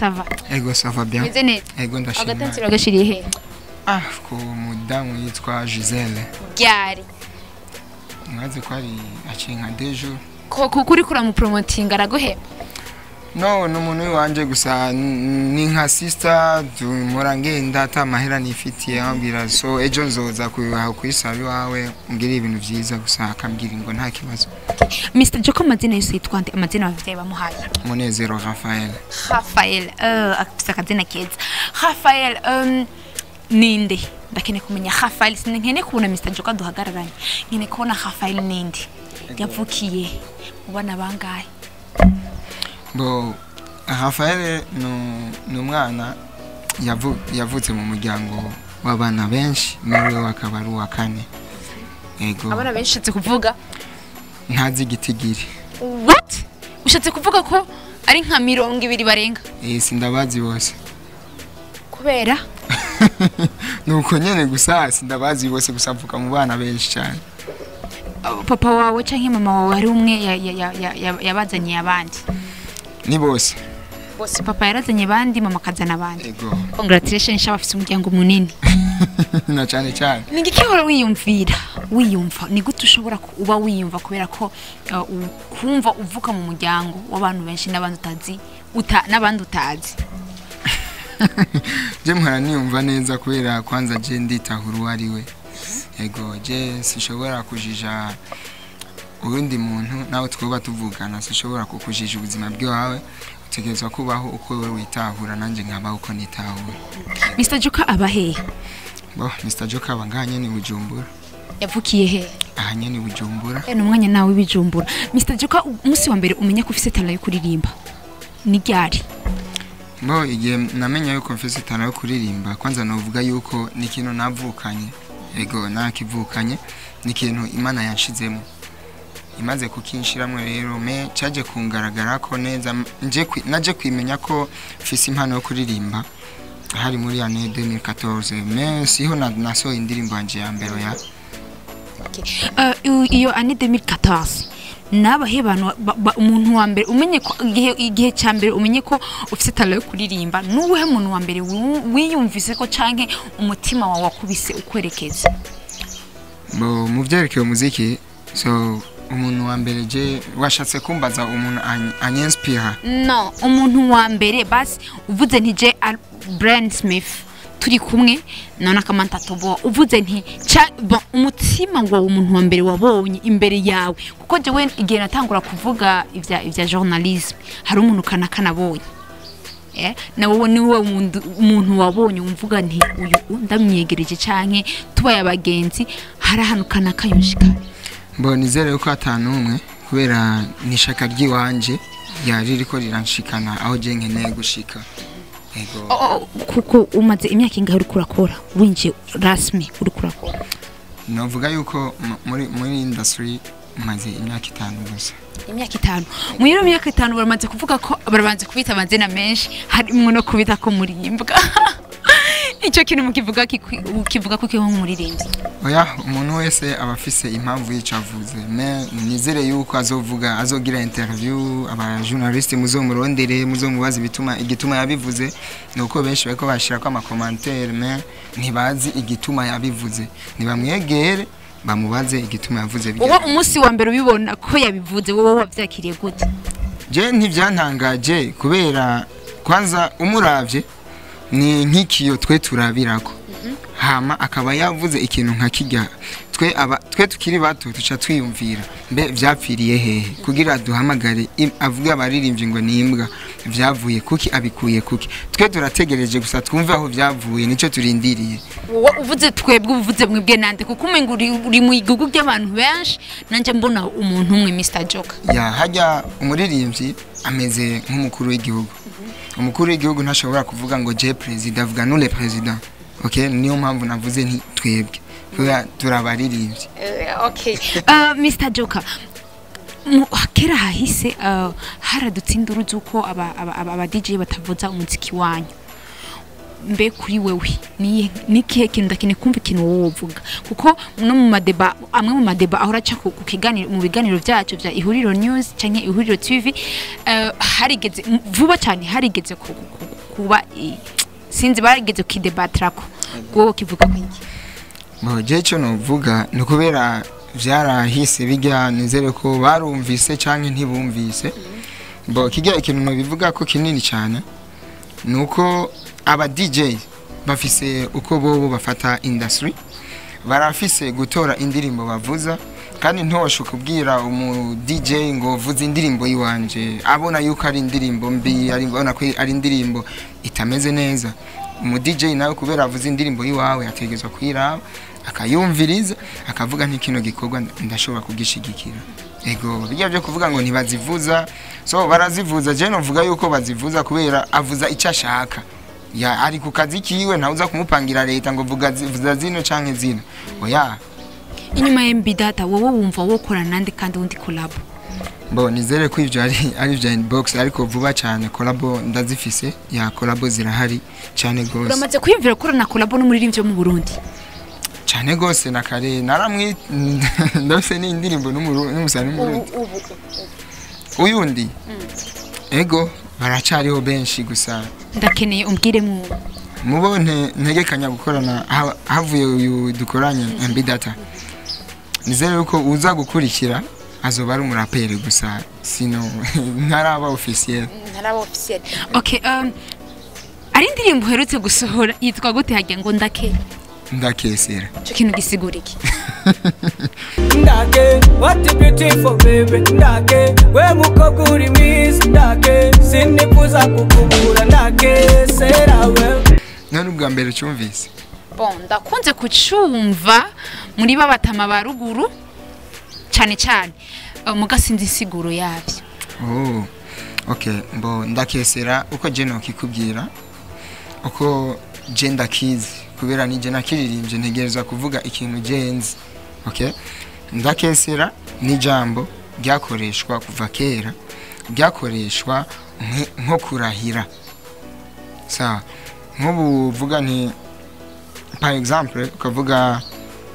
sava ego sava bien meze neza ego ndashima agatensiro gashiriye he ah ku mudamu yitwa Giselle ryari mwazi ko ari aciye nka dejo ko ko- kuri kuramupromotinga araguheba no ni umuntu w'iwanje gusa n- ni nka sister tumura ngenda ata mahera nifitiye ambwira so ejo nzoza kubihaha kuri salo iwawe mbwira ibintu byiza gusa akambwira ngo nta kibazo Mr Joko amazina yose yitwa nde amazina abavyeyi bamuhaye munezero Raphael Rafael uh, afise akazina keza Rafael um, ninde ndakeneye kumenya Rafael sinkeneye kubona Mr Joko aduhagararanye nkeneye kubona Rafael ninde yavukiye mu bana bangahe bo Raphael nu- ni umwana yavu- yavutse mu muryango w'abana benshi muri we akaba ari uwa kane ego abana benshi ushatse kuvuga ntazi igitigiri what ushatse kuvuga ko ari nka mirongo ibiri barenga eh sindabazi bose kubera nuko nyene gusa sindabazi bose gusa mvuka mu bana benshi cyane uh, papa wawe canke mama wawe hari umwe ya- ya- ya- ya- ya- yabazaniye abandi ni bose bose papa yarazanye abandi mama akazana abandi ego congratulations shaba afise umuryango munini na cyane cyane ni igiki uhora wiyumvira wiyumva ni gute ushobora kuba wiyumva kubera ko uh, u- kumva uvuka mu muryango w'abantu benshi n'abandi utazi uta, n'abandi utazi je mpora niyumva neza kubera kwanza je nditahura uwo ari we ego je sinshobora kujija uwundi muntu nawe twuba tuvugana sinshobora kukujija ubuzima bwawe utegerezwa kubaho uko wowe witahura nanjye nkabaho uko nitahura Mr Joka aba hehe bo Mr Joker aba ngaha nyene i Bujumbura yavukiye hehe aha nyene i Bujumbura ni umwanya nawe w'ibijumbura Mr Joka umunsi wa mbere umenya ko ufise talent yo kuririmba ni ryari bo igihe namenya yuko mfise itara yo kuririmba kwanza novuga yuko ni ikintu navukanye ego nakivukanye ni ikintu imana yanshizemo imaze kukinshiramwo rero me caje kungaragara ko neza nje kwi- naje kwimenya ko mfise impano yo kuririmba hari muri année 2014 me siho na- nasohoye indirimbo yanje ya mbere ya Uh, iyo- iyo ane 2014 nabahe bantu ba- ba- umuntu wa mbere umenye ko igihe igihe cya mbere umenye ko ufite talent yo kuririmba nuwuhe muntu wa mbere wi- wiyumvise ko canke umutima wawe wakubise ukwerekeza bo mu vyerekeye umuziki so umuntu wa mbere je washatse kumbaza umuntu any- anyenspira no umuntu wa mbere basi uvuze nti je Al- Brian Smith turi kumwe none akamanta tobo uvuze nti ca- bon, umutima wawe umuntu wa mbere wabonye imbere yawe kuko jewe igihe natangura kuvuga ivya ivya journalism hari umuntu kana kanabonye eh na wowe ni wowe muntu- umuntu wabonye umvuga nti uyu ndamwiyegereje canke tubaye abagenzi hari ahantu kana kayushika bo nizere yuko atanu umwe kubera ni ishaka ry'iwanje yari riko riranshikana aho je nkeneye gushika ego Oh, kuko umaze imyaka ingahe uriko urakora winjiye rasmi uriko urakora novuga yuko mu- muri muri industry maze imyaka itanu gusa imyaka itanu muri iyo myaka itanu baramaze kuvuga ko barabanze kubita amazina menshi harimo no kubita ko murimbwa icyo kintu mukivuga kikwi- ukivuga ko kiho nk'umuririmbyi oya umuntu wese aba afise impamvu yico avuze me nizere yuko azovuga azogira interview aba journaliste muzomurondere muzomubaza ibituma igituma yabivuze nuko benshi bariko bashirako ama commentaire me ntibazi igituma yabivuze nibamwegere bamubaze igituma yavuze wowe bijya umunsi wa mbere ubibona ko yabivuze wowe wabyakiriye gute je ntivyantangaje kubera kwanza umuravye ni nk'ikiyo twe turabirako hama akaba yavuze ikintu nka kirya twe aba twe tukiri bato tuca twiyumvira mbe vyapfiriye hehe kugira duhamagare im- avuge abaririmbyi ngo ni imbwa vyavuye kuki abikuye kuki twe turategereje gusa twumve aho vyavuye nico turindiriye wowe uvuze twebwe uvuze mwebwe nande kuko umenga uri uri mu igugu ry'abantu benshi nanjye mbona umuntu umwe Mr Joker ya hajya umuririmbyi ameze nk'umukuru w'igihugu umukuru w'igihugu ntashobora kuvuga ngo je perezida avuga nule perezida okay niyo mpamvu navuze nti twebwe kubera turabaririmbyi okay uh, Mr Joker mu- kera hahise uh, haradutse induru z'uko aba, aba, aba, aba DJ batavuza umuziki wanyu mbe kuri wewe ni nikihe kintu ndakeneye kumva ikintu wowe uvuga kuko no mu madeba amwe mu madeba ahora aca ku ku kiganiro mu biganiro byacu bya ihuriro news canke ihuriro tv uh, harigeze m- vuba cyane harigeze ku- ku- ku- kuba i- sinzi barigeze kukidebatirako wowe kivuga ku iki Bo je cyo novuga ni ukubera vyarahise bijya nizere ko barumvise canke ntibumvise bo kijya ikintu nobivuga ko kinini cyane nuko aba DJ bafise uko bobo bafata industry barafise gutora indirimbo bavuza kandi ntoshe kubwira umu DJ ngo vuza indirimbo yiwanje abona yuko ari indirimbo mbi ari abona ko ari indirimbo itameze neza umu DJ nawe kubera avuza indirimbo yiwawe ategezwa kwiraba akayumviriza akavuga nti kino gikorwa ndashobora kugishigikira ego bijya byo kuvuga ngo ntibazivuza so barazivuza je novuga yuko bazivuza kubera avuza icyo ashaka ya ari ku kazi kiwe ntawuza kumupangira leta ngo vuga zi- vuza zino canke zino oya inyuma ya MB data wowe wumva wokora nande kandi wundi collab bo nizere ko ivyo ari ari vya inbox ariko vuba cyane collabo ndazifise ya collabo zirahari cyane gose uramaze kwiyumvira ko na collab n'umuririmbyi wo mu Burundi cyane gose na kare naramwi ndafise n'indirimbo n'umuru- n'umusani w'umurundi uyundi ego baracariho benshi gusa ndakeneye umbwire mu mubone ntegekanya gukorana ha- havuye uyu dukoranye MB data nizere yuko uza gukurikira azoba ari umuraperi gusa sino ntaraba officiel ntaraba officiel okay um ari indirimbo uherutse gusohora yitwa gute hagiye ngo ndake ndakesera ico kintu gisigura iki ndake what a beautiful baby ndake we mukobwa uri mwiza ndake sinifuza kukubura ndake sera we none ubwa mbere cyumvise bon ndakunze kucumva muri babatama ba ruguru cyane cyane uh, mugasinzi insiguro yabyo oh okay mbo ndakesera uko je nokikubwira uko je ndakizi kubera nije nakiririmbye ntegerezwa kuvuga ikintu genzi okay ndakesera ni jambo ryakoreshwa kuva kera ryakoreshwa nk- nko kurahira sawa nk'ubu uvuga nti par exemple ukavuga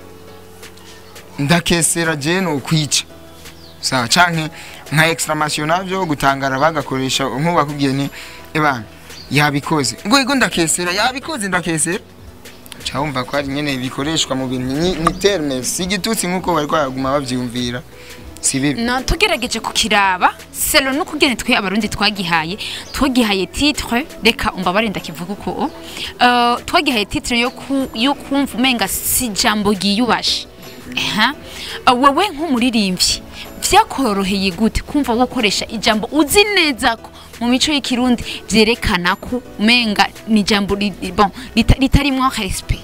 ndakesera je no kwica sawa canke nka exclamation navyo gutangara bagakoresha nk'ubakubwiye ni ebana yabikoze ngo ego ndakesera yabikoze ndakesera cyawumva ko ari nyene bikoreshwa mu bintu ni, ni terme si igitutsi nk'uko bari kwaguma bavyumvira si bibi no tugerageje kukiraba selo no kugene twe abarundi twagihaye twagihaye titre reka umbabare ndakivuga uko uh, twagihaye titre yo ku, yo kumva umenga si jambo giyubashe Aha. Uh, wewe nk'umuririmbyi vyakoroheye gute kumva wokoresha ijambo uzi neza ko mu mico y'ikirundi vyerekana ko umenga ni ijambo ri- bon rita- ritarimwo respect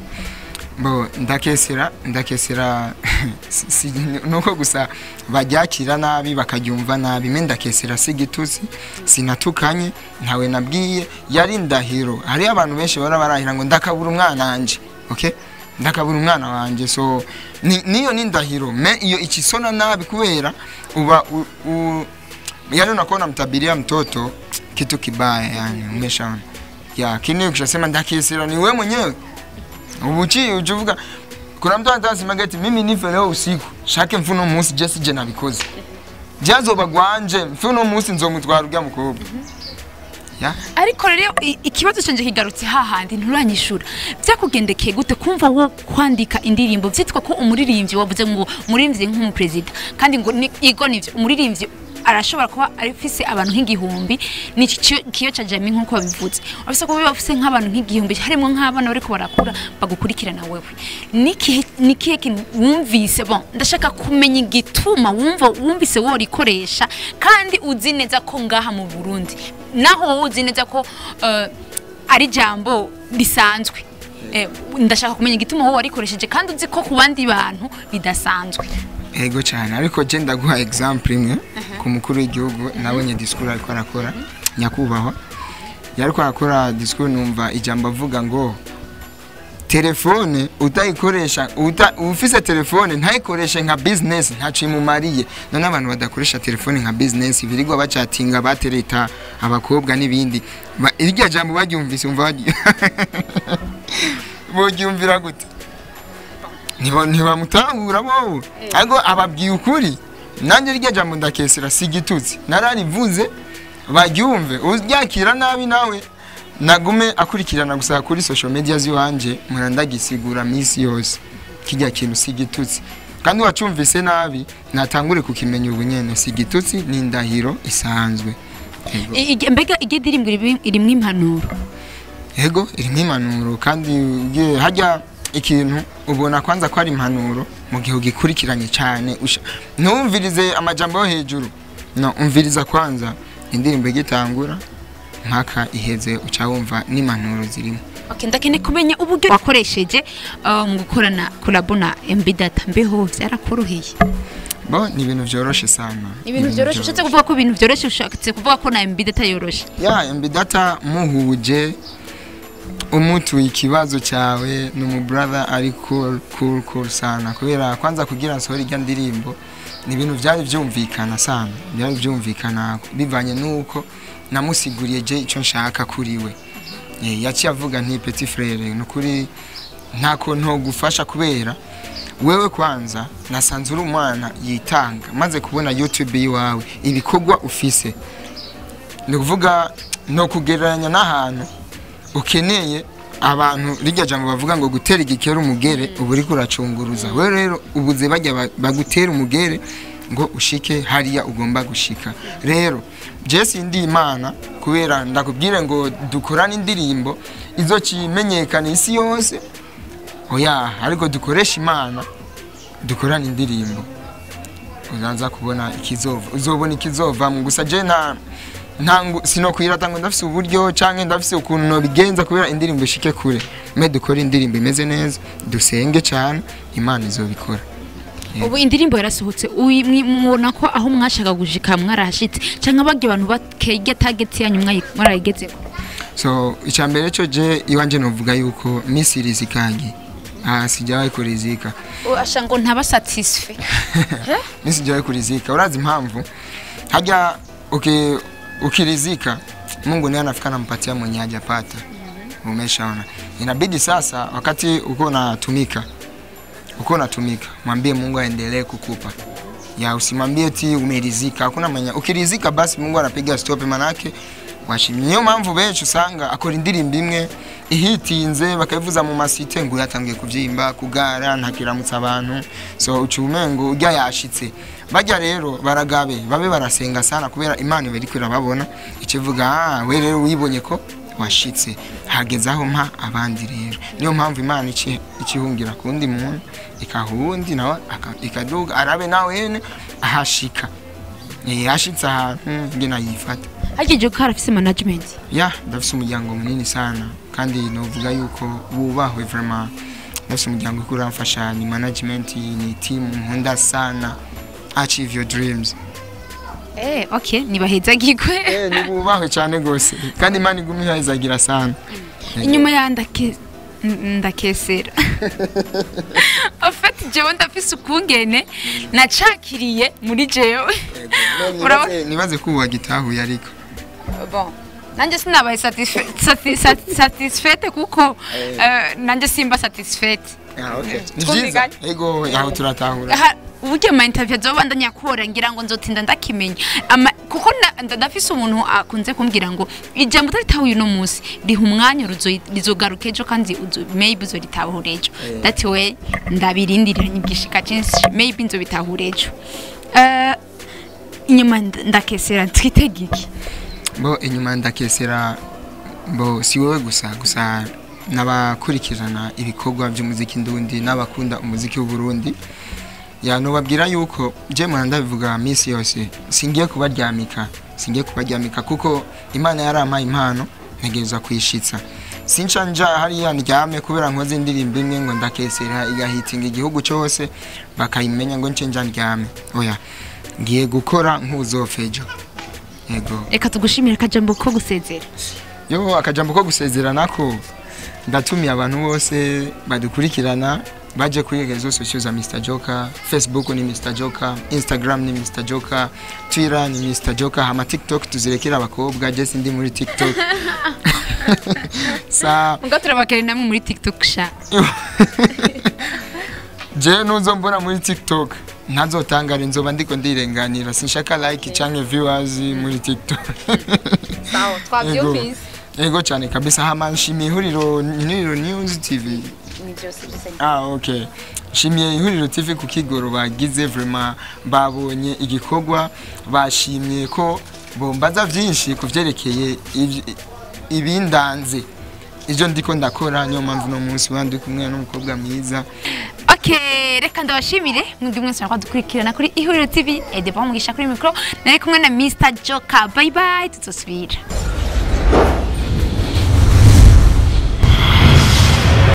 bo ndakesera ndakesera si- si- nuko gusa baryakira nabi bakaryumva nabi me ndakesera si igituzi sinatukanye ntawe nabwiye yari ndahiro hariyo abantu benshi bara barahira ngo ndakabura umwana wanje okay ndakabura umwana wanje so ni- niyo ni ndahiro me iyo ikisona nabi kubera uba u, u, yani unakuwa unamtabiria mtoto kitu kibaya yani umeshaona ya kini ukishasema ndakesera ni wewe mwenyewe ubuchi ujuvuga kuna mtu anasema ati mimi nife leo usiku shake mfuno munsi je sije nabikoze jazoba gwanje mfuno munsi nzomutwara urya mukobwa ya ariko rero i- ikibazo canje kigarutse hahandi nturanyishura byakugendekeye gute kumva wo kwandika indirimbo vyitwa ko umuririmbyi wavuze ngo umuririmbyi nk'umuperezida kandi ngo ni- igo nivyo umuririmbyi arashobora kuba afise abantu nk'igihumbi ni kiyo ca jami nk'uko babivuze afise kuba bafise nk'abantu nk'igihumbi harimo nk'abana bariko barakura bagukurikirana wewe nikihe nikihe kintu wumvise bon ndashaka kumenya igituma wumva wumvise worikoresha kandi uzi neza ko ngaha mu Burundi naho wowe uzi neza ko eh, ari jambo risanzwe Eh, ndashaka kumenya igituma wowe warikoresheje kandi uzi ko ku bandi bantu bidasanzwe ego cyane ariko je ndaguha example imwe ku mukuru w'igihugu nabonye discours ariko arakora nyakubahwa yariko arakora discours numva ijambo avuga ngo telefone utayikoresha uta, ufise telefone ntayikoreshe nka business ntaco imumariye none abantu badakoresha telefone nka business birirwa bacatinga batereta abakobwa n'ibindi Ba- iryo jambo baryumvise umva baryo- boryumvira gute Ntiba- ntibamutahura bowe ariko ababwiye ukuri nanjye rya jambo ndakesera si igitutsi nararivuze baryumve uryakira nabi nawe nagume akurikirana gusa kuri social media ziwanje mpora ndagisigura misi yose kijya kintu si igitutsi kandi wacumvise nabi natangure kukimenya ubu nyene si igitutsi ni indahiro isanzwe Yego. I- ige- mbega iryo ndirimbo iri- irimwo impanuro Ego irimo impanuro kandi ugiye hajya ikintu ubona kwanza ko ari impanuro mu gihe ugikurikiranye cyane usha- ntumvirize amajambo yo hejuru no umviriza kwanza indirimbo igitangura mpaka iheze uca wumva n'impanuro zirimo Okay, ndakeneye kumenya uburyo wakoresheje uh, mu gukorana kolabo na MB Data mbeho byarakoroheye bo ni ibintu byoroshe sana ibintu byoroshye ushatse kuvuga ko ibintu byoroshye ushatse kuvuga ko na MB Data yoroshe ya mb data muhuje umutuye ikibazo cyawe ni umubrother ari cool cool cool sana kubera kwanza kugira nsohore irya ndirimbo ni ibintu byari byumvikana sana byari byumvikana bivanye n'uko namusiguriye je icyo nshaka kuri we Eh, yaciye avuga nti petit frere ni ukuri ntako ntogufasha kubera wewe kwanza nasanze uri umwana yitanga maze kubona youtube yiwawe ibikorwa ufise ni ukuvuga ni ukugereranya n'ahantu ukeneye abantu rijya jambo bavuga ngo gutera igikera umugere uba uri kuracunguruza we rero ubuze bajya ba- bagutera umugere ngo ushike hariya ugomba gushika rero jesi ndi imana kubera ndakubwire ngo dukorane indirimbo izo kimenyekana isi yose oya ariko dukoresha imana dukorane indirimbo uzaza kubona ikizova uzobona ikizovamo gusa je nta ntango sinokwirata ngo ndafise uburyo canke ndafise ukuntu nobigenza kubera indirimbo ishike kure me dukora indirimbo imeze neza dusenge cane imana izobikora ubu indirimbo yarasohotse uyi- mwi- mubona ko aho mwashaka gushika mwarahashitse cyangwa bagiye abantu bakege target yanyu mwayi- mwarayigezeko so icya mbere cyo je iwanje novuga yuko misi rizikagi ah sijawahi kurizika asha ngo ntaba satisfait mimi sijawahi kurizika urazi impamvu haja uki, ukirizika mungu ndiye anafika nampatia mwenye hajapata umeshaona inabidi sasa wakati uko unatumika uko unatumika mwambie mungu aendelee kukupa ya usimwambie ti umerizika hakuna mwenye ukirizika basi mungu anapiga stop manake washimye niyo mpamvu benshi usanga akora indirimbo imwe ihitinze bakayivuza mu masite ngo yatangiye kubyimba kugara ntakiramutsa abantu so uca umengo ujya yashitse bajya rero baragabe babe barasenga sana kubera imana iba iriko irababona ikivuga ah we rero wibonye ko washitse hageze aho mpa abandi rero niyo mpamvu imana ici- ikihungira ku wundi muntu ikaha uwundi nawe aka- ikaduga arabe nawe yene ahashika Eh, yashitse ahantu ngena yifata hagejeje ko harafise management ya ndafise umuryango munini sana kandi novuga yuko wubahwe vraiment ndafise umuryango uriko uramfasha ni management ni team nkunda sana achieve your dreams eh okay nibahezagirwe eh ni bubahwe cyane gose kandi imana iguma ihazagira sana inyuma ya ndake n- ndakesera afite jewe ndafise ukungene nacakiriye muri jewe Urabona- Nibaze- nibaze ko ubu wagitahuye ariko bon nanjye sinabaye satisfa- sati- sati- satisfaite kuko eh, nanjye simba satisfaite ni byiza Twumvikanye. ego aho turatahura Ha- uburyo ama interview azoba ndanyakora ngira ngo nzotinda ndakimenya Ama- kuko na- nda- ndafise umuntu akunze kumbwira ngo ijambo utaritahuye uno munsi riha umwanya ruzo- rizogaruka ejo kandi uzo- maybe uzoritahura ejo that way ndabirindiranye igishika cyinshi maybe nzobitahura ejo Eh, inyuma nda- ndakesera twitege iki bo inyuma ndakesera bo si wowe gusa gusa n'abakurikirana ibikorwa by'umuziki ndundi n'abakunda umuziki w'uburundi ya nubabwira yuko je mpora ndabivuga minsi yose singiye kubaryamika singiye kubaryamika kuko imana yarampaye impano ntegerezwa kuyishitsa sinca nja hariya ndyame kubera nkoze indirimbo imwe ngo ndakesera igahitinga igihugu cyose bakayimenya ngo nce nja ndyame oya ngiye gukora nk'uzofejo yego reka tugushimire akajambo ko gusezera yo akajambo ko gusezerana ko ndatumiye abantu bose badukurikirana baje kuri rezo sosiyo za Mr Joker Facebook ni Mr Joker Instagram ni Mr Joker Twitter ni Mr Joker hama TikTok tuzirekera abakobwa je sindi muri TikTok sa ubwo turabakere namwe muri tiktok sha je nuzo mbona muri TikTok ntazotangara nzoba ndiko ndirenganira sinshaka like canke viewers muri TikTok sawa Yego. ego cyane kabisa hama nshimiye ihuriro ihuriro news tv ah okay nshimiye ihuriro tv ku kigoro bagize vraiment babonye igikorwa bashimye ko bombaza byinshi ku byerekeye iby- ibindanze ibyo ndiko ndakora niyo mpamvu uno munsi wandi kumwe n'umukobwa mwiza okay reka ndabashimire mwebwe mwese mwakoze dukurikirana kuri ihuriro tv edeba mugisha kuri mikoro nari kumwe na mr joka bye bye tutosubira